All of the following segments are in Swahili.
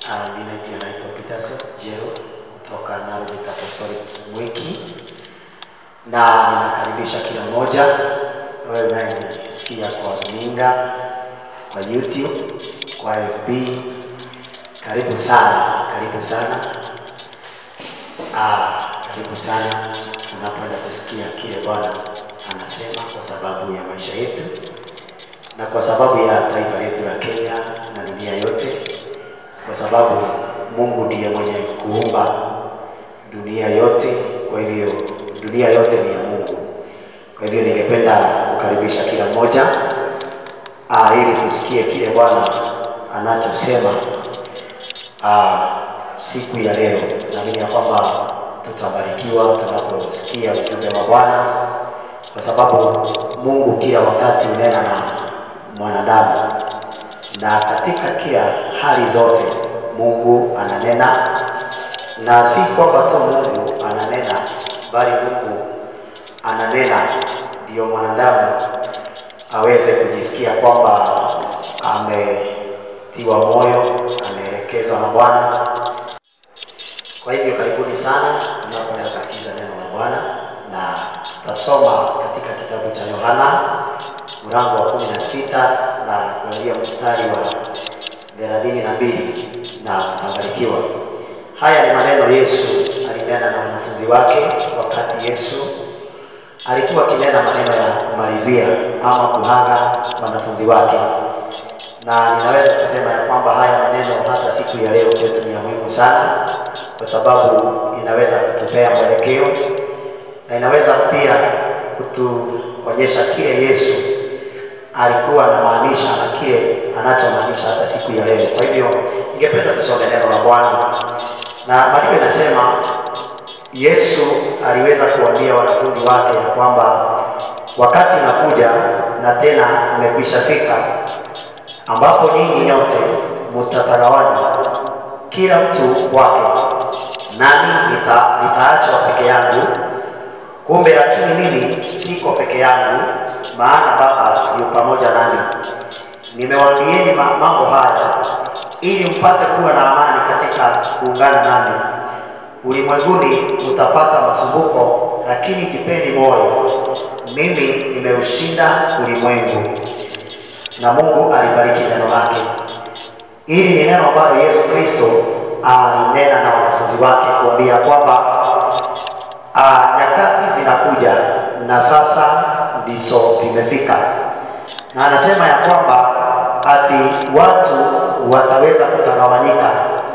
Uh, mimi pia naitwa Peterson Jero kutoka Narok Apostolic Mwiki, na ninakaribisha kila mmoja wewe unayenisikia kwa runinga, kwa YouTube, kwa FB. Karibu sana, karibu sana, ah, karibu sana unapoenda kusikia kile Bwana anasema kwa sababu ya maisha yetu na kwa sababu ya taifa letu la Kenya na dunia yote, kwa sababu Mungu ndiye mwenye kuumba dunia yote. Kwa hivyo dunia yote ni ya Mungu. Kwa hivyo ningependa kukaribisha kila mmoja ah, ili tusikie kile Bwana anachosema ah, siku ya leo. Naamini ya kwamba tutabarikiwa tunaposikia ujumbe wa Bwana, kwa sababu Mungu kila wakati unena na mwanadamu, na katika kila hali zote Mungu ananena, na si kwamba tu Mungu ananena, bali Mungu ananena ndio mwanadamu aweze kujisikia kwamba ametiwa moyo, ameelekezwa na Bwana. Kwa hivyo karibuni sana tunapoenda kusikiza neno la Bwana, na tutasoma katika kitabu cha Yohana mlango wa kumi na sita na kuanzia mstari wa thelathini na mbili na tutabarikiwa. Haya ni maneno Yesu alinena na wanafunzi wake wakati Yesu alikuwa akinena maneno ya kumalizia ama kuhaga wanafunzi wake, na ninaweza kusema ya kwamba haya maneno hata siku ya leo kwetu ni ya muhimu sana, kwa sababu inaweza kutupea mwelekeo na inaweza pia kutuonyesha kile Yesu alikuwa anamaanisha na kile anachomaanisha hata siku ya leo. Kwa hivyo ningependa tusome neno la Bwana, na maandiko inasema Yesu aliweza kuambia wanafunzi wake ya kwamba wakati unakuja na tena umekwisha fika, ambapo nyinyi nyote mtatagawanywa kila mtu kwake, nami nita, nitaachwa peke yangu. Kumbe lakini mimi siko peke yangu, maana Baba yu pamoja nami. Nimewaambieni ma- mambo haya ili mpate kuwa na amani katika kuungana nami. Ulimwenguni utapata masumbuko, lakini jipeni moyo, mimi nimeushinda ulimwengu. Na Mungu alibariki neno lake. Hili ni neno ambalo Yesu Kristo alinena na wanafunzi wake kuambia kwamba ah, nyakati zinakuja na sasa ndizo zimefika, na anasema ya kwamba ati watu wataweza kutagawanyika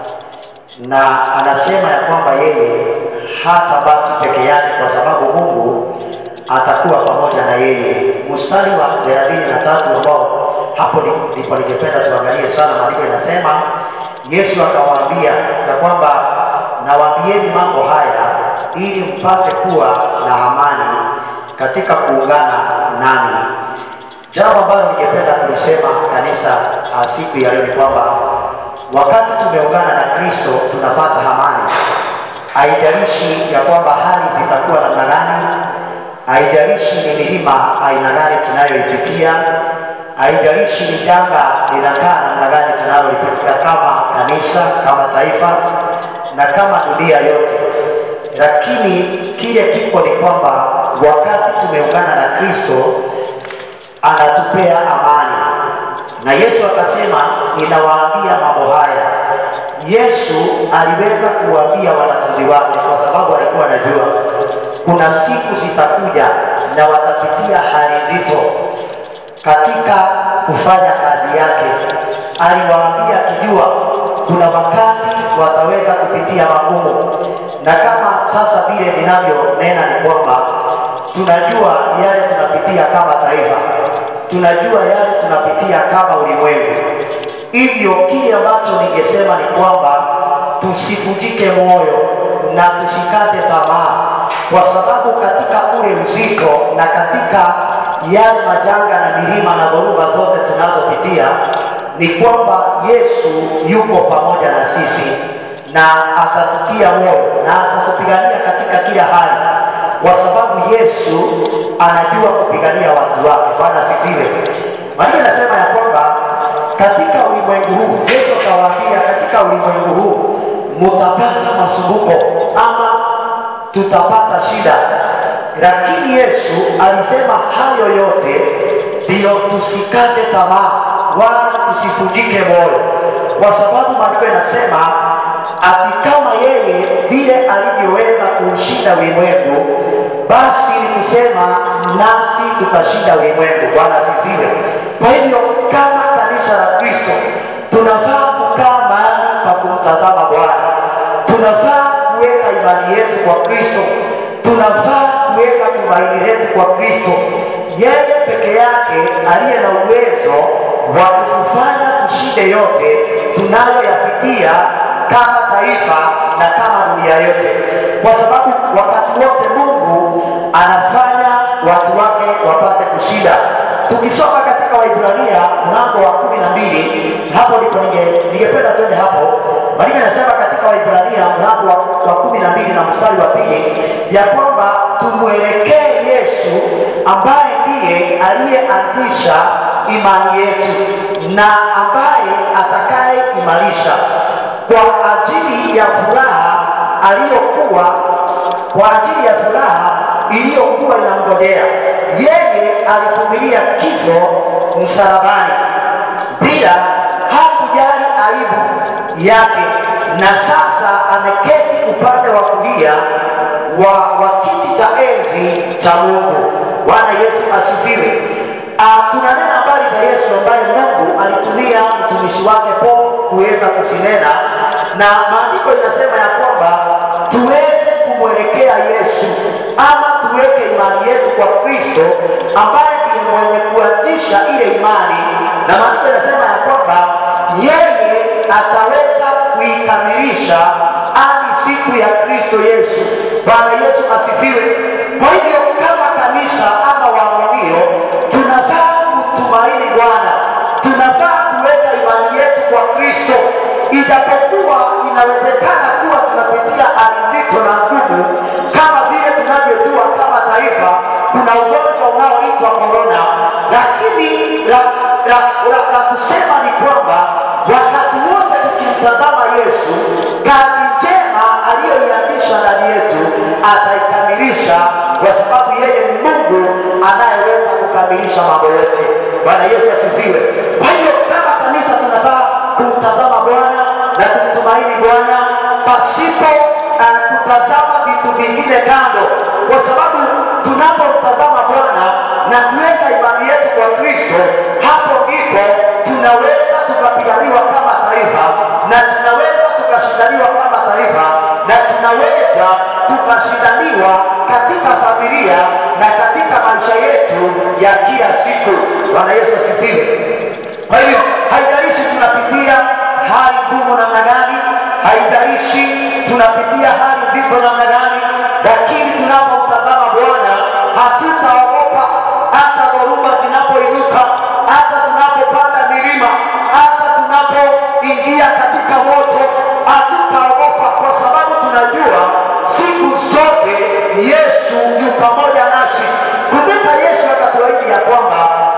na anasema ya kwamba yeye hatabaki peke yake kwa sababu Mungu atakuwa pamoja na yeye. Mstari wa thelathini na tatu ambao hapo ni- ndipo ningependa tuangalie sana. Maandiko inasema Yesu akawaambia ya kwamba nawaambieni mambo haya ili mpate kuwa na amani katika kuungana nami. Jambo ambalo ningependa kulisema kanisa ah, siku ya leo ni kwamba wakati tumeungana na Kristo tunapata amani. Haijalishi ya kwamba hali zitakuwa namna gani, haijalishi ni milima aina gani tunayoipitia, haijalishi ni janga linakaa namna gani tunalolipitia kama kanisa, kama taifa na kama dunia yote, lakini kile kiko ni kwamba wakati tumeungana na Kristo anatupea amani, na Yesu akasema, ninawaambia mambo haya. Yesu aliweza kuwaambia wanafunzi wake kwa sababu alikuwa anajua kuna siku zitakuja na watapitia hali nzito katika kufanya kazi yake. Aliwaambia akijua kuna wakati wataweza kupitia magumu, na kama sasa vile ninavyonena ni kwamba tunajua yale tunapitia kama taifa, tunajua yale tunapitia kama ulimwengu. Hivyo kile ambacho ningesema ni kwamba tusivunjike moyo na tusikate tamaa, kwa sababu katika ule uzito na katika yale majanga na milima na dhoruba zote tunazopitia ni kwamba Yesu yuko pamoja na sisi na atatutia moyo na atatupigania katika kila hali, kwa sababu Yesu anajua kupigania watu wake. Bwana asifiwe. Maria anasema ya kwamba katika ulimwengu huu, Yesu akawaambia, katika ulimwengu mutapata masumbuko ama tutapata shida, lakini Yesu alisema hayo yote ndiyo tusikate tamaa wala tusivunjike moyo, kwa sababu maandiko yanasema ati kama yeye vile alivyoweza kuushinda ulimwengu, basi ni kusema nasi tutashinda ulimwengu. Bwana asifiwe. Kwa hivyo kama kanisa la Kristo tunafaa kukaa mahali pa kumtazama Bwana, tunafaa kuweka imani yetu kwa Kristo, tunafaa kuweka tumaini letu kwa Kristo, yeye peke yake aliye na uwezo wa kutufanya tushinde yote tunayoyapitia kama taifa na kama dunia yote, kwa sababu wakati wote Mungu anafanya watu wake wapate kushinda. Tukisoma katika Waibrania mlango wa kumi na mbili, hapo ndipo ninge- ningependa twende hapo. Maandiko yanasema katika Waibrania mlango wa, wa kumi na mbili na mstari wa pili ya kwamba tumwelekee Yesu ambaye ndiye aliyeanzisha imani yetu na ambaye atakaye imarisha kwa ajili ya furaha aliyokuwa kwa ajili ya furaha iliyokuwa inamngojea yeye alivumilia kifo msalabani bila hakujali aibu yake na sasa ameketi upande wa kulia wa, wa kiti cha enzi cha mungu bwana yesu asifiwe Ah, tunanena habari za yesu ambaye mungu alitumia mtumishi wake Paulo kuweza kusinena na maandiko inasema ya kwamba tuweze kumwelekea yesu ama tuweke imani yetu kwa kristo ambaye ndiye mwenye kuanzisha ile imani na maandiko inasema ya kwamba yeye ataweza kuikamilisha hadi siku ya kristo yesu bwana yesu asifiwe kwa hivyo kama kanisa ama waaminio tunafaa kutumaini bwana tunafaa kuweka imani yetu kwa kristo ijapokuwa inawezekana kuwa tunapitia hali nzito na ngumu kama vile tunavyojua kama taifa kuna ugonjwa unaoitwa korona lakini la, la, la, la kusema ni kwamba wakati wote tukimtazama yesu kazi njema aliyoianzisha ndani yetu ataikamilisha kwa sababu yeye ni mungu anayeweza kukamilisha mambo yote bwana yesu asifiwe kwa hiyo kama kanisa tunafaa kumtazama bwana na kumtumaini bwana pasipo uh, kutazama vitu vingine kando kwa sababu tunapomtazama bwana na kuweka imani yetu kwa kristo hapo ndipo tunaweza tukapiganiwa kama taifa na tunaweza tukashindaniwa kama taifa na tunaweza tukashindaniwa katika familia na katika maisha yetu ya kila siku bwana yesu asifiwe kwa hiyo haijalishi tunapitia hali ngumu namna gani haijalishi tunapitia hali nzito namna gani lakini tunapomtazama bwana hatutaogopa hata dhoruba zinapoinuka hata tunapopanda milima hata tunapoingia katika moto hatutaogopa kwa sababu tunajua siku zote yesu yu pamoja nasi kumbuka yesu akatuahidi ya kwamba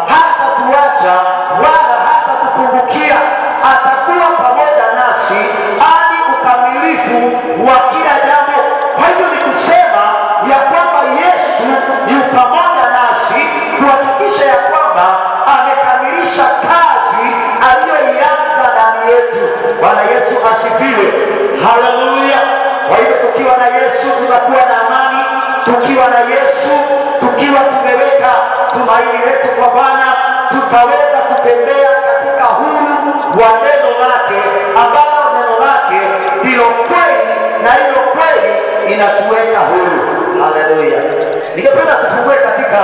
hatatuacha wala hatatupungukia atakuwa pamoja nasi hadi ukamilifu wa kila jambo kwa hivyo ni kusema ya kwamba yesu yu pamoja nasi kuhakikisha ya kwamba amekamilisha kazi aliyoianza ndani yetu bwana yesu asifiwe haleluya kwa hivyo tukiwa na yesu tunakuwa na amani tukiwa na yesu tukiwa tumeweka tumaini letu kwa bwana tutaweza kutembea katika huru wa neno lake ambalo neno lake ndilo kweli na hilo kweli inatuweka huru haleluya ningependa tufungue katika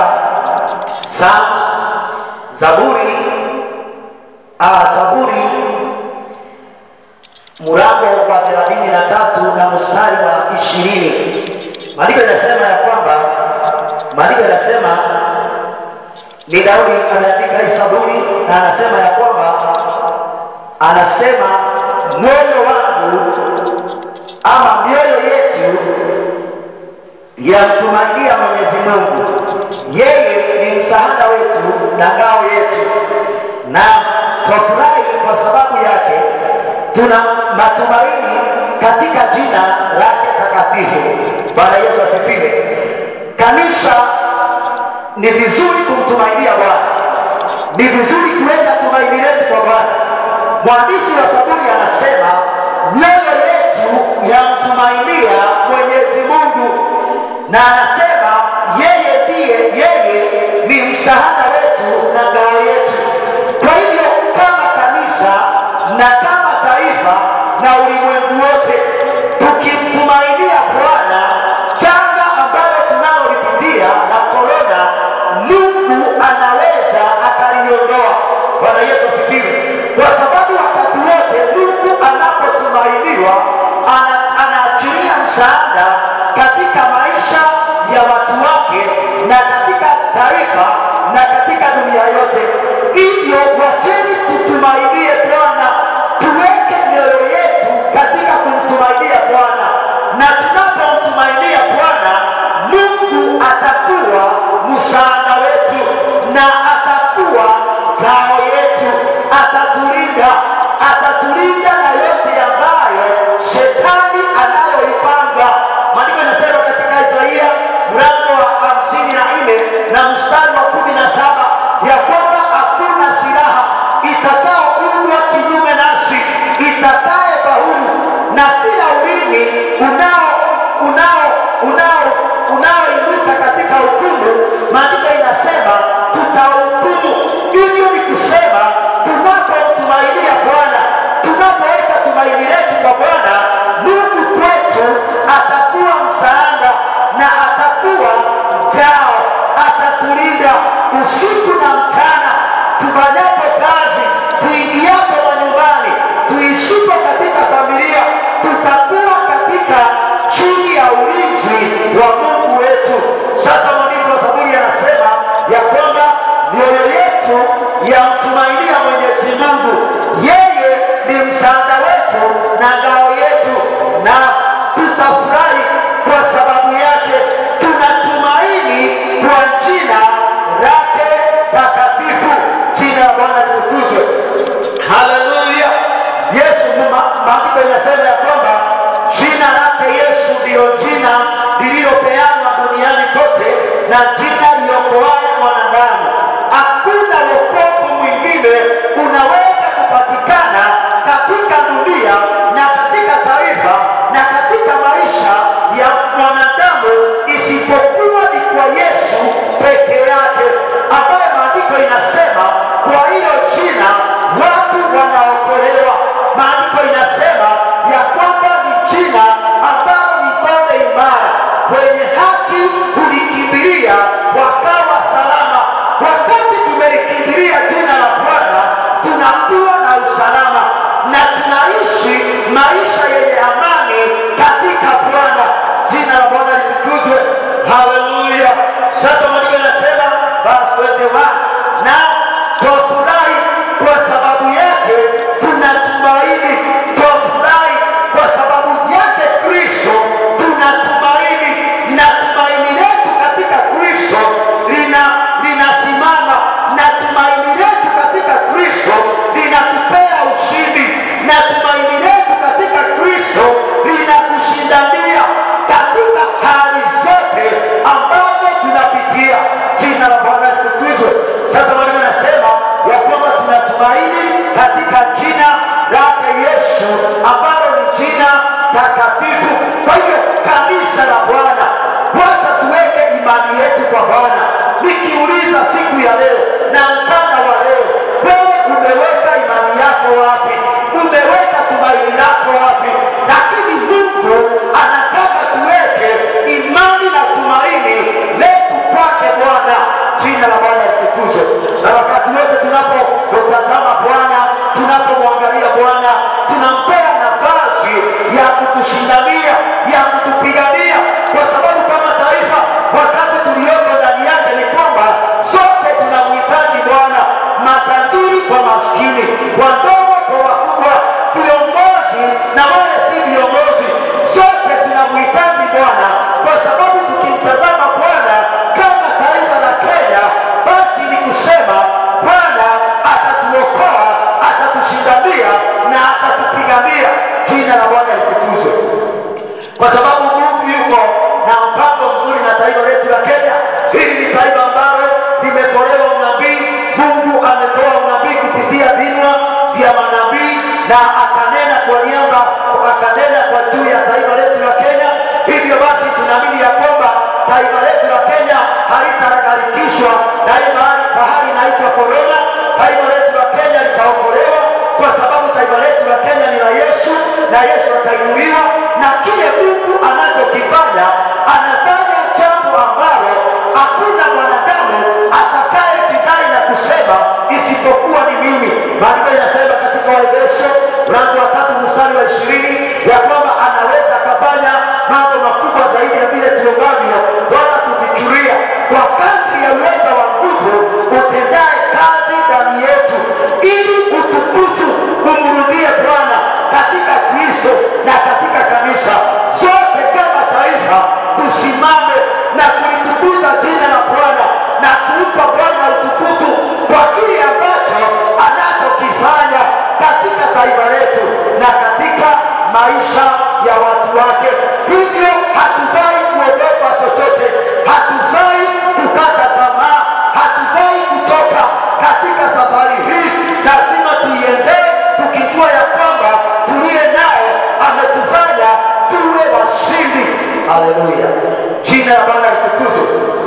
Psalms, zaburi ah, zaburi mlango wa thelathini na tatu na mstari wa ishirini maandiko yanasema ya kwamba maandiko yanasema ni daudi ameandika hii zaburi na anasema ya kwamba anasema moyo wangu ama mioyo yetu yamtumainia mwenyezi mungu yeye ni msaada wetu na ngao yetu na twafurahi kwa sababu yake tuna matumaini katika jina lake takatifu. Bwana Yesu asifiwe. Kanisa ni vizuri kumtumainia Bwana, ni vizuri kuweka tumaini letu kwa Bwana. Mwandishi wa Zaburi anasema mioyo yetu yamtumainia Mwenyezi Mungu, na anasema yeye ndiye, yeye ni msaada wetu na ngao yetu. Kwa hivyo kama kanisa na kama taifa na ulimwengu wote tukimtumainia Bwana, janga ambalo tunalolipitia la korona, Mungu anaweza akaliondoa. Bwana Yesu asifiwe, kwa sababu wakati wote Mungu anapotumainiwa ana, anaachilia msaada katika maisha ya watu wake na katika taifa na katika dunia yote. Hivyo wacheni tutumainie Bwana, tuweke mioyo yetu katika kumtumainia Bwana, na tunapomtumainia Bwana, Mungu atakuwa msaada wetu na atakuwa ngao yetu, atatulinda, atatulinda na yote ambayo shetani anayoipanga. Maandiko yanasema katika Isaia mlango wa hamsini na nne na mstari wa kumi na saba ya kwamba hakuna silaha itakaoundwa kinyume nasi itakaye faulu, na kila ulimi unao unao unao unaoinuka katika hukumu, maandiko inasema tutahukumu. Hivyo ni kusema tunapomtumainia Bwana, tunapoweka tumaini letu kwa Bwana, Mungu kwetu atakuwa msaada na atakuwa ngao, atatulinda usiku na mchana, tufanyapo kazi, tuingiapo manyumbani, tuishipo katika familia, tutakuwa katika chini ya ulinzi wa Mungu wetu. Sasa mwandishi wa Zaburi anasema ya kwamba mioyo yetu yamtumainia Mwenyezi Mungu, yeye ni msaada wetu na ngao yetu, na tutafurahi kwa sababu yake. Tunatumaini kwa jina lake takatifu. Jina la Bwana litukuzwe. Haleluya! Yesu, ma- maandiko inasema ya kwamba jina lake Yesu ndiyo jina lililopeanwa duniani kote na jina liokoaye mwanadamu. Hakuna wokovu mwingine unaweza kupatikana katika dunia na katika taifa na katika maisha ya mwanadamu isipokuwa ni kwa Yesu peke yake, ambaye maandiko inasema kwa hilo jina watu wanaokolewa. Maandiko inasema ya kwamba ni jina ambalo ni ngome imara, wenye haki hulikimbilia wakawa salama. Wakati tumelikimbilia jina la Bwana, tunakuwa na usalama na tunaishi maisha yenye amani katika Bwana. Jina la Bwana litukuzwe. Haleluya! Sasa maandiko yanasema verse 21 na twafurahi kwa sababu yake tunatumaini, twafurahi kwa sababu yake Kristo tunatumaini, na tumaini letu katika Kristo lina linasimama, na tumaini letu katika Kristo linatupea ushindi, na tumaini letu katika Kristo linatushindania katika hali zote ambazo tunapitia. Jina la Bwana litukuzwe. Sasa maandiko yanasema ya kwamba tunatumaini katika jina lake Yesu ambalo ni jina takatifu. Kwa hivyo kanisa la Bwana, wacha tuweke imani yetu kwa Bwana. Nikiuliza siku ya leo na mchana wa leo, wewe umeweka imani yako wapi? Umeweka tumaini lako wapi? Lakini Mungu anataka tuweke imani na tumaini letu kwake Bwana. Jina la Bwana litukuzwe. Na wakati wote tunapotazama Bwana, tunapomwangalia Bwana, tunampea nafasi ya kutushindania, ya kutupigania, kwa sababu kama taifa, wakati tulioko ndani yake ni kwamba sote tunamhitaji Bwana, matajiri kwa maskini, wadogo kwa wakubwa, viongozi na wale si viongozi, sote tunamhitaji Bwana, kwa sababu tukimtazama Bwana kama taifa la Kenya, basi ni kusema Bwana atatuokoa, atatushindania na atatupigania. Jina la Bwana litukuzwe. na yesu atainuliwa na kile mungu anachokifanya anafanya jambo ambalo hakuna mwanadamu atakaye jidai na kusema isipokuwa ni mimi maandiko inasema katika waefeso mlango wa tatu mstari wa ishirini ya kwamba anaweza akafanya mambo makubwa zaidi ya vile tuombavyo wala kufikiria kwa kadri ya uweza wa nguvu utendaye kazi ndani yetu ili utukufu umrudie bwana katika kristo na katika kanisa zote kama taifa tusimame na kulitukuza jina la bwana na kumpa bwana utukufu kwa kile ambacho anachokifanya katika taifa letu na katika maisha ya watu wake hivyo hatufai kuogopa chochote hatufai kukata tamaa hatufai kutoka katika safari hii lazima tuiendee tukijua ya kwamba tuliye naye ametufanya tuwe washindi haleluya jina la bwana litukuzwe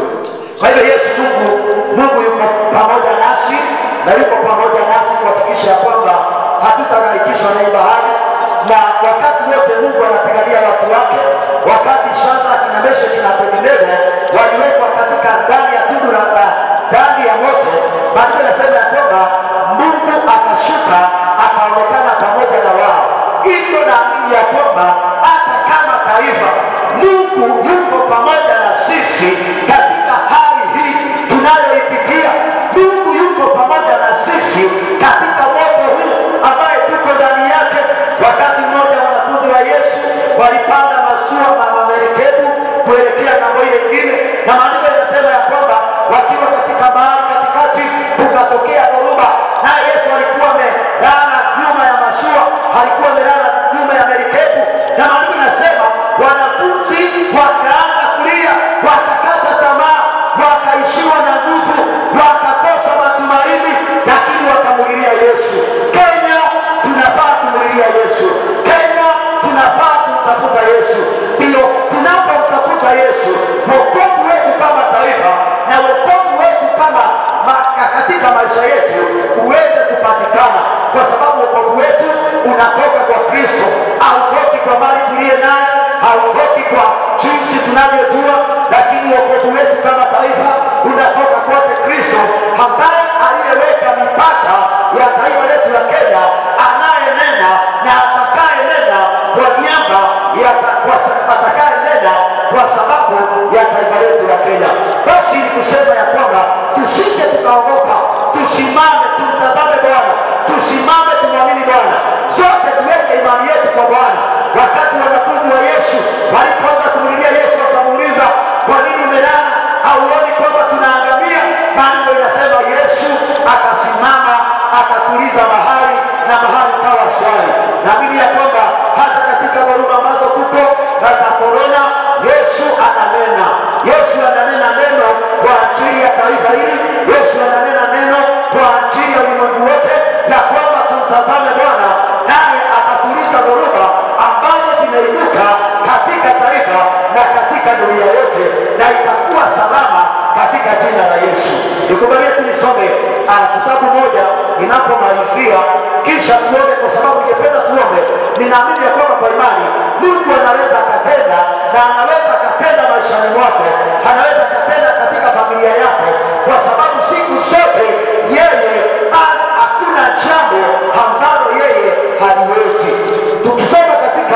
kwa hivyo yesu mungu mungu yuko pamoja nasi na yuko pamoja nasi kuhakikisha ya kwamba hatutagharikishwa na hii bahari na wakati wote mungu anapigania watu wake wakati shadraki na mesheki na abednego waliwekwa katika ndani ya tundu la la- ndani ya moto maandiko inasema ya kwamba mungu akashuka akaonekana pamoja na wao hivyo naamini ya kwamba hata kama taifa mungu yuko pamoja na sisi katika hali hii tunayoipitia mungu yuko pamoja na sisi katika moto huu ambaye tuko ndani yake wakati mmoja wanafunzi wa yesu walipanda mashua na mamerikebu kuelekea ng'ambo ile ingine na maandiko inasema ya kwamba wakiwa katika bahari katikati kukatokea dhoruba naye yesu alikuwa amelala nyuma ya mashua alikuwa amelala nyuma ya merikebu na maandiko inasema wanafunzi wakaanza kulia wakakata tamaa wakaishiwa na nguvu wakakosa matumaini lakini wakamulilia yesu kenya tunafaa kumulilia yesu kenya tunafaa kumtafuta yesu ndiyo tunapomtafuta yesu wokovu wetu kama taifa na wokovu wetu kama ma- katika maisha yetu uweze kupatikana kwa sababu wokovu wetu unatoka kwa kristo hautoki kwa mali tuliye naye hautoki kwa jinsi tunavyojua lakini wokovu wetu kama taifa unatoka kwake kristo ambaye aliyeweka mipaka ya taifa letu la kenya anayenena na atakayenena kwa niaba ya ta- kwa sa- atakayenena kwa sababu ya taifa letu la kenya basi ni kusema ya kwamba tusije tukaogopa tusimame tumtazame bwana tusimame tumwamini bwana zote tuweke imani yetu kwa bwana wakati wanafunzi wa yesu walipoanza kumlilia yesu wakamuuliza kwa nini umelala hauoni kwamba tunaangamia maandiko inasema yesu akasimama akatuliza mahali na mahali kawa swali naamini ya kwamba hata katika dhoruba ambazo tuko na za korona yesu ananena yesu ananena neno kwa ajili ya taifa hili yesu ananena neno kwa ajili ya ulimwengu wote ya kwamba tumtazame bwana naye atatuliza dhoruba ambazo zimeinuka katika taifa na katika dunia yote na itakuwa salama katika jina la yesu nikubalie tu nisome uh, kitabu moja ninapomalizia kisha tuombe kwa sababu ningependa tuombe ninaamini ya kwamba kwa imani mungu anaweza akatenda na anaweza akatenda maishani mwako anaweza akatenda katika familia yako kwa sababu siku zote yeye ha- hakuna jambo ambalo yeye haliwezi tukisoma katika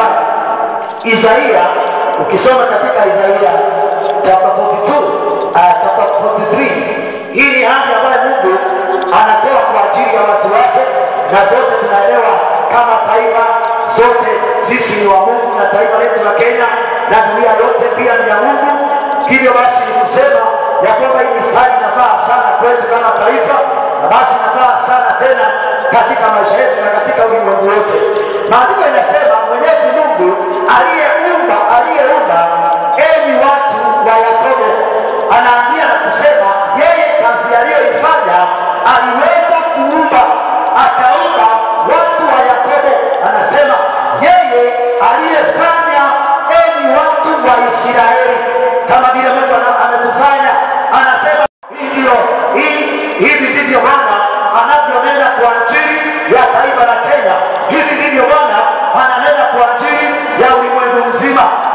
isaia ukisoma katika isaia chapter 42 uh, chapter 43 hii ni hadi ambayo mungu anatoa kwa ajili ya watu wake na zote tunaelewa kama taifa zote sisi ni wa mungu na taifa letu la kenya na dunia yote pia ni ya mungu hivyo basi ni kusema ya kwamba hii mistari inafaa sana kwetu kama taifa na basi inafaa sana tena katika maisha yetu na katika ulimwengu wote maandiko inasema mwenyezi mungu aliyeumba aliyeumba enyi watu wa yakobo anaanzia na kusema yeye kazi aliyoifanya aliweza kuumba akaumba watu wa yakobo anasema yeye aliyefanya enyi watu wa israeli kama vile mungu ana- ametufanya anasema hivyo hii hivi ndivyo bwana anavyonena kwa ajili ya taifa la kenya hivi ndivyo bwana ananena kwa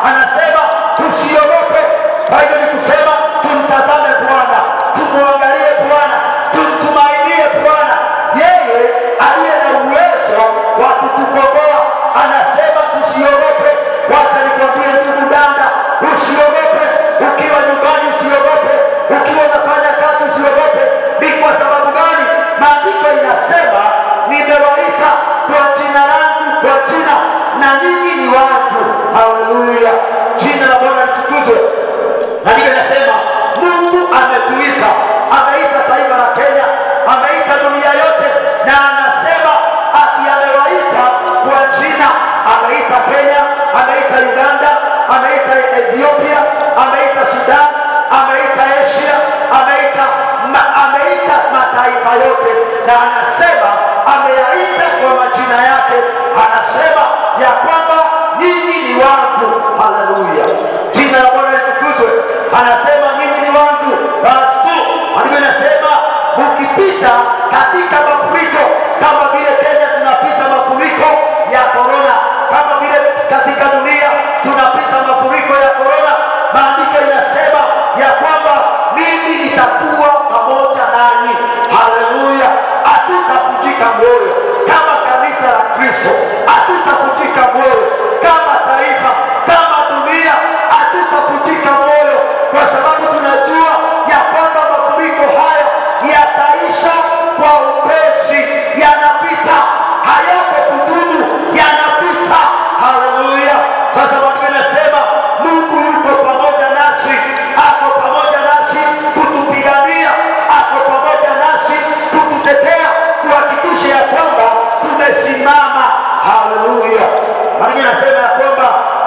anasema tusiogope. Kwa hivyo ni kusema tumtazame Bwana, tumwangalie Bwana, tumtumainie Bwana, yeye aliye na uwezo wa kutukomboa. Anasema tusiogope. Wacha nikwambie ndugu dada, usiogope. Ukiwa nyumbani usiogope, ukiwa unafanya kazi usiogope. Ni kwa sababu gani? Maandiko inasema nimewaita kwa jina langu, kwa jina na ninyi ni wangu. Haleluya, jina la Bwana litukuzwe. Maandiko inasema Mungu ametuita, ameita taifa la Kenya, ameita dunia yote, na anasema ati amewaita kwa jina. Ameita Kenya, ameita Uganda, ameita Ethiopia, ameita Sudan, ameita Asia, ameita ma, ameita mataifa yote, na anasema ameyaita kwa majina yake. Anasema ya kwamba nyinyi ni wangu. Haleluya, jina la Bwana litukuzwe. Anasema nyinyi ni wangu. Verse 2 maandiko inasema mkipita katika mafuriko kama vile Kenya tunapita mafuriko ya korona, kama vile katika dunia tunapita mafuriko ya korona. Maandiko inasema ya kwamba mimi nitakuwa pamoja nanyi. Haleluya, hatutavunjika moyo kama kanisa la Kristo, hatutavunjika moyo kama taifa, kama dunia, hatutavunjika moyo kwa sababu tunajua ya kwamba mafuriko haya yataisha kwa upesi, yanapita, hayako kudumu, yanapita. Haleluya! Sasa maandiko inasema Mungu yuko pamoja nasi, ako pamoja nasi kutupigania, ako pamoja nasi kututetea, kuhakikisha ya kwamba tumesimama. Haleluya! Maandiko inasema ya kwamba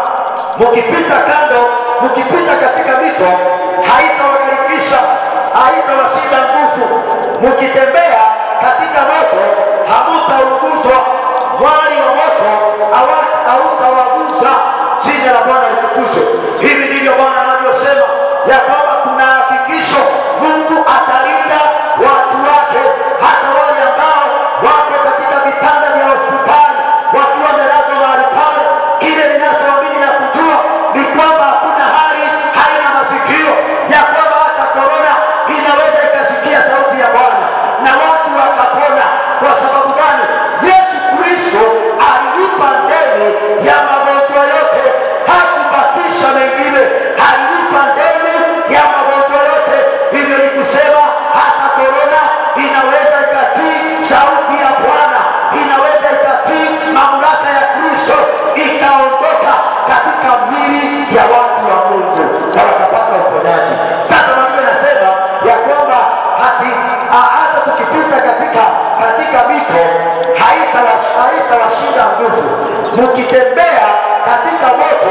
mkipita kando, mkipita katika mito haitawagharikisha, haitawashinda nguvu. Mkitembea katika moto hamutaunguzwa, mwali wa moto hawa- hautawaguza. Jina la Bwana litukuzwe. Hivi ndivyo Bwana anavyosema ya kwamba kuna hakikisho, Mungu atalinda watu wake, hata wale ambao wako katika vitanda vya hospitali wakiwa wamelazwa mahali pale. Kile ninachoamini na kujua ni kwamba hakuna hali haina masikio, ya kwamba hata korona inaweza ikasikia sauti ya Bwana na watu wakapona. Kwa sababu gani? Yesu Kristo alilipa deni ya magonjwa yote, hakubakisha mengine, alilipa deni ya magonjwa yote. Hivyo ni kusema hata korona inaweza ikatii sauti ya Bwana, inaweza ikatii mamlaka ya Kristo, ikaondoka katika mili ya watu wa Mungu na wakapata uponyaji. Sasa maandiko yanasema ya kwamba hati ah, hata tukipita katika katika mito haitawas- haitawashinda nguvu, mkitembea katika moto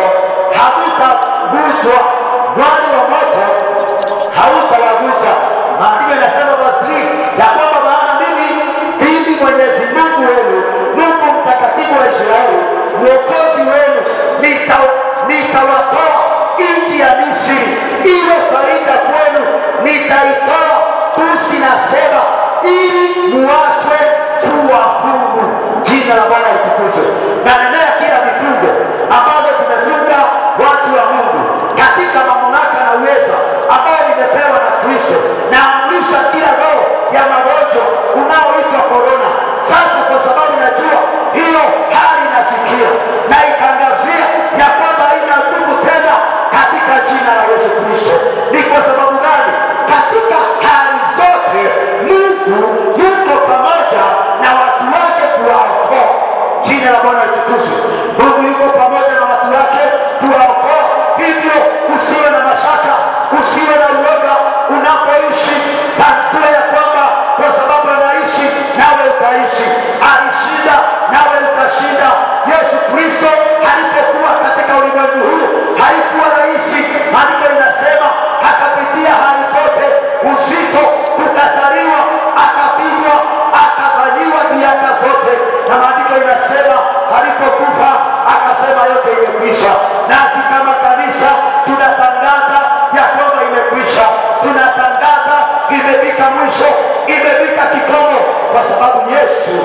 hamutaguswa, mwali wa moto hautawagusa. Maandiko yanasema verse 3 ya kwamba maana mimi ndimi Mwenyezi Mungu wenu, Mungu mtakatifu wa Israeli, mwokozi wenu, nita- nitawatoa nchi ya Misri iwe faida kwenu, nitaitoa tusi na seba ili muachwe kuwa huru. Jina la Bwana litukuzwe. Na nenea kila vifungo ambazo zimefunga watu wa Mungu katika mamlaka na uweza ambayo nimepewa na Kristo, naamrisha kila roho ya magonjwa unaoitwa korona sasa, kwa sababu najua hiyo hali inasikia na ikangazia ya kwamba haina nguvu tena katika jina la Yesu Kristo. Ni kwa sababu gani? Katika hali zote Mungu yuko pamoja na watu wake kuwaokoa. Jina la Bwana litukuzwe. Mungu yuko pamoja na watu wake kuwaokoa, hivyo usiwe na mashaka, usiwe na uoga unapoishi. Tambua ya kwamba kwa sababu anaishi nawe utaishi, alishinda nawe utashinda. Yesu Kristo alipokuwa katika ulimwengu huu haikuwa rahisi. Maandiko inasema akapitia hali zote, uzito, kukataliwa, akapigwa, akafanyiwa miaka zote, na maandiko inasema alipokufa akasema yote imekwisha. Nasi kama kanisa tunatangaza ya kwamba imekwisha, tunatangaza imefika mwisho, imefika kikomo, kwa sababu Yesu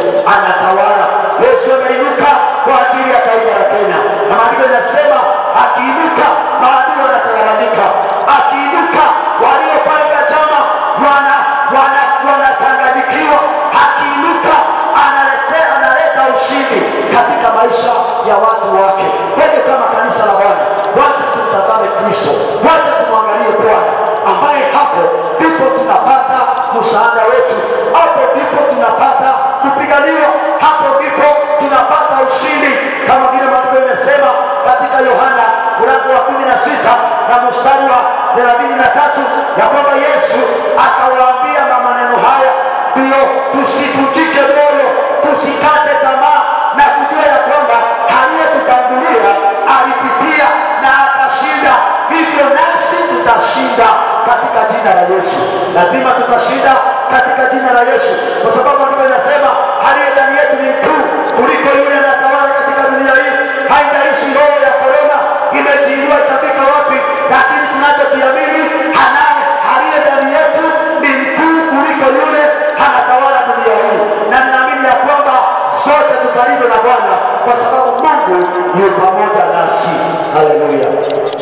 anatawala. Yesu ameinuka kwa ajili ya taifa la Kenya, na maandiko inasema akiinuka watu wake. Kwa hivyo kama kanisa la Bwana, wacha tumtazame Kristo, wacha tumwangalie Bwana ambaye hapo ndipo tunapata msaada wetu, hapo ndipo tunapata kupiganiwa, hapo ndipo tunapata ushindi, kama vile maandiko imesema katika Yohana mlango wa kumi na sita na mstari wa thelathini na tatu ya kwamba Yesu akawaambia na maneno haya, ndiyo tusivunjike moyo, tusikate tamaa na kujua ya kwamba aliyetutangulia alipitia na akashinda, hivyo nasi tutashinda katika jina la Yesu. Lazima tutashinda katika jina la Yesu, kwa sababu andiko linasema aliye ndani yetu ni mkuu kuliko yule anatawala katika dunia hii. Haijalishi roho ya korona imejiinua itafika wapi, lakini tunachokiamini anaye aliye ndani yetu ni mkuu kuliko yule anatawala dunia hii, na ninaamini ya kwamba sote tutalindwa na Bwana kwa sababu Mungu yu pamoja nasi. Haleluya!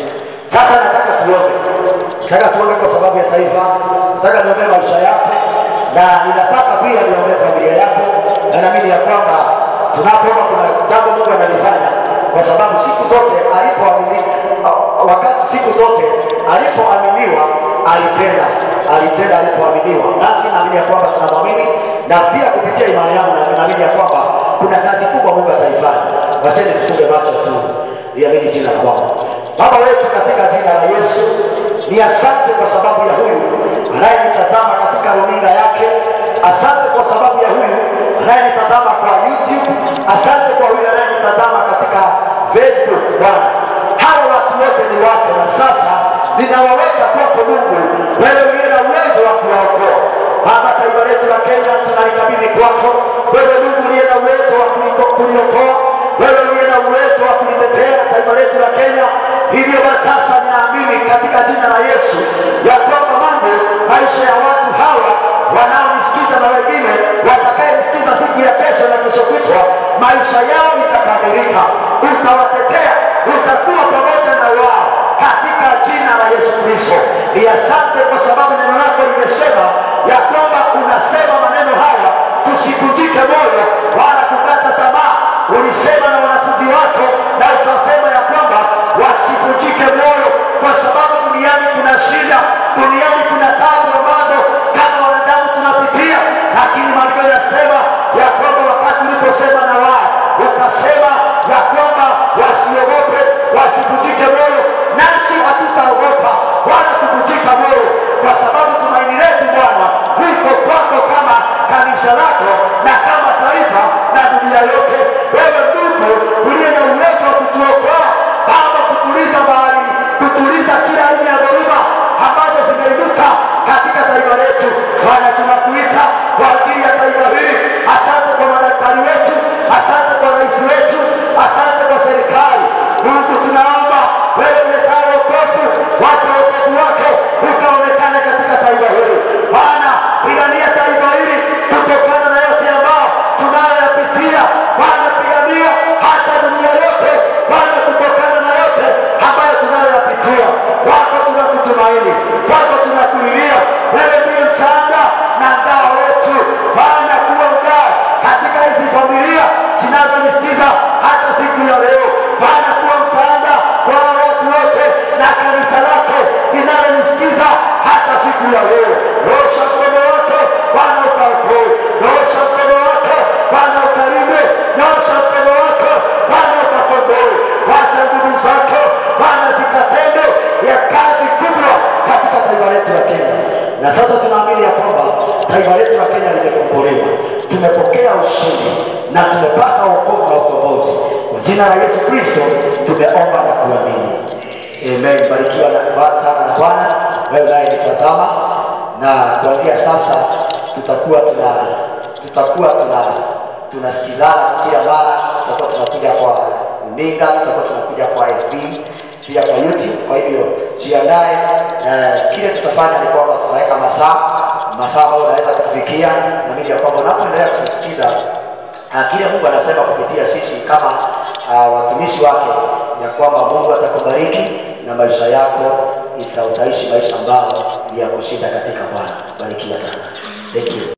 Sasa nataka tuombe, nataka tuombe kwa sababu ya taifa, nataka niombe maisha yako, na ninataka pia niombe familia yako, na naamini ya kwamba tunapoomba kuna jambo Mungu analifanya, kwa sababu siku zote alipoamini, wakati siku zote alipoaminiwa alitenda, alitenda alipoaminiwa, nasi naamini ya kwamba tunamwamini, na pia kupitia imani yangu na naamini ya kwamba kuna kazi kubwa Mungu ataifanya. Wacheni tufunge macho tu, liamini jina la Bwana. Baba wetu katika jina la Yesu, ni asante kwa sababu ya huyu anayenitazama katika runinga yake. Asante kwa sababu ya huyu anayenitazama kwa YouTube. Asante kwa huyu anayenitazama katika Facebook. Bwana, hawa watu wote ni wako, na sasa ninawaweka kwako Mungu, wewe uliye na uwezo wa kuwaokoa. Baba, taifa letu la Kenya tunalikabidhi kwako, wewe Mungu uliye na uwezo wa kuliko- kuliokoa, wewe uliye na uwezo wa kulitetea taifa letu la Kenya. Hivyo basi sasa ninaamini katika jina la Yesu ya kwamba Mungu, maisha ya watu hawa wanaonisikiza na wengine watakayenisikiza siku ya kesho na kesho kutwa, maisha yao itabadilika, utawatetea, utakuwa pamoja na wao katika jina la Yesu Kristo. Ni asante kwa sababu neno lako limesema ya kwamba unasema maneno haya tusivunjike moyo wala kukata tamaa. Ulisema na wanafunzi wako na ukasema ya kwamba wasivunjike moyo, kwa sababu duniani kuna shida, duniani kuna tabu ambazo kama wanadamu tunapitia, lakini maandiko yanasema ya kwamba wakati uliposema na wao ukasema ya kwamba wasiogope, wasivunjike moyo, nasi hatutaogopa wala kuvunjika moyo, kwa sababu tumaini letu Bwana liko kwako kama kanisa lako na kama taifa na dunia yote. Wewe Mungu uliye na uwezo wa kutuokoa Baba, kutuliza bahari, kutuliza kila aina ya dhoruba ambazo zimeinuka katika taifa letu. Bwana, tunakuita kwa ajili ya taifa hili. Asante kwa madaktari wetu, asante kwa rais wetu, asante kwa serikali. Mungu, tunaomba wewe uletaye wokovu, wacha wokovu wako ukaonekane katika taifa hili. Bwana, pigania taifa hili kutokana na yote ambao tunayoyapitia. Bwana, pigania hata dunia yote Bwana, kutokana na yote ambayo tunayoyapitia. Kwako tunakutumaini, kwako tunakulilia. Wewe ndiye msaada na ngao wetu. Bwana, kuwa ngao katika hizi familia zinazonisikiza hata siku ya leo. Bwana, kuwa msaada kwa watu wote na kanisa lako linalonisikiza hata siku ya leo. Nyosha mkono wako Bwana ukaokoe, nyosha mkono wako Bwana ukalinde, nyosha mkono wako Bwana ukakomboe. Wacha nguvu zako Bwana zikatende ya kazi kubwa katika taifa letu la Kenya. Na sasa tunaamini ya kwamba taifa letu la Kenya limekombolewa, tumepokea ushindi na tumepata wokovu na ukombozi. Kwa jina la Yesu Kristo tumeomba na kuamini. Amen. Barikiwa na sana na Bwana wewe naye nitazama, na kuanzia sasa tutakuwa tuna tutakuwa tuna tunasikizana kila mara, tutakuwa tunakuja kwa runinga, tutakuwa tunakuja kwa FB pia kwa YouTube. Kwa hivyo jiandae, na kile tutafanya ni kwamba tutaweka masaa masaa ambayo unaweza kutufikia, na mimi ya kwamba unapoendelea kutusikiza Ah, kile Mungu anasema kupitia sisi kama uh, watumishi wake ya kwamba Mungu atakubariki na maisha yako ita- utaishi maisha ambayo ni ya kushinda katika Bwana. Barikiwa sana. Thank you.